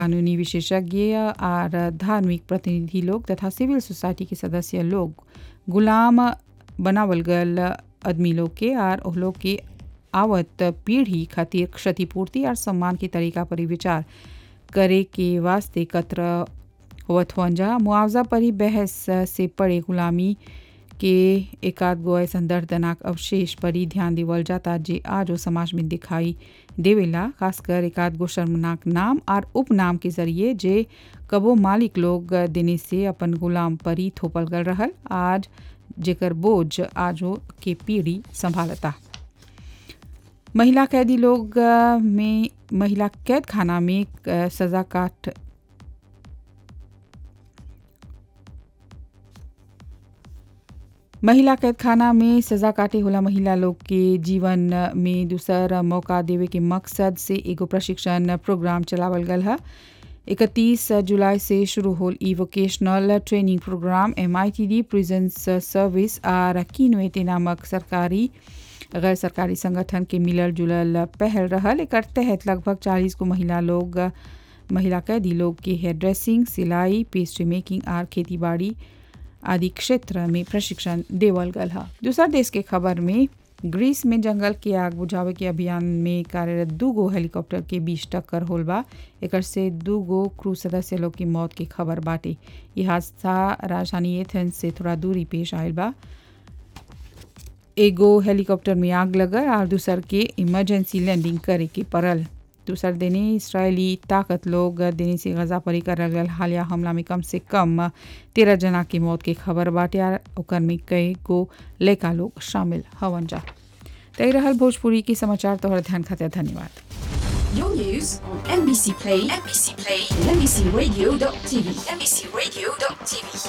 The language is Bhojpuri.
कानूनी विशेषज्ञ और धार्मिक प्रतिनिधि लोग तथा सिविल सोसाइटी के सदस्य लोग गुलाम बनावल गल आदमी लोग के और ओह लोग के आवत पीढ़ी खातिर क्षतिपूर्ति और सम्मान के तरीका पर ही विचार करे के वास्ते एकत्र होवत हुअन जा मुआवजा पर ही बहस से पड़े गुलामी के एकाध गो ऐसा दर्दनाक अवशेष पर ही ध्यान देवल जाता जे आज वो समाज में दिखाई देवेला खासकर एकाध गो शर्मनाक नाम और उपनाम के जरिए जे कबो मालिक लोग देने से अपन गुलाम पर ही थोपल गल रहल आज जेकर बोझ आज वो के पीढ़ी संभालता महिला कैदी लोग में महिला कैद खाना में सजा काट महिला कैद खाना में सजा काटे होला महिला लोग के जीवन में दूसर मौका देवे के मकसद से एगो प्रशिक्षण प्रोग्राम चलावल गल है इकतीस जुलाई से शुरू होल ई vocational training programme M I T D prisons service और कीनवेते नामक सरकारी गैर सरकारी संगठन के मिलल जुलल पहल रहल एक तहत लगभग चालीस गो महिला लोग महिला कैदी लोग के हेयर ड्रेसिंग सिलाई पेस्ट्री मेकिंग और खेती बाड़ी आदि क्षेत्र में प्रशिक्षण देवल गल है दूसरा देश के खबर में ग्रीस में जंगल के आग बुझावे के अभियान में कार्यरत दू गो हेलीकॉप्टर के बीच टक्कर होल बा एक से दू गो क्रू सदस्य लोग की मौत की खबर बाटे यह हादसा राजधानी एथेंस से थोड़ा दूरी पेश आयल बा एगो हेलीकॉप्टर में आग लगल और दूसर के इमरजेंसी लैंडिंग करे के पड़ल दूसर दिने इसराइली ताकत लोग देने से गजा परी करल गल हालिया हमला में कम से कम तेरह जना की मौत के खबर बाटे और ओकर में कई गो लड़का लोग शामिल हवन जा तय रहल भोजपुरी के समाचार तोहर ध्यान खातिर धन्यवाद Your news on NBC Play, NBC Play, and NBCRadio.tv, NBCRadio.tv.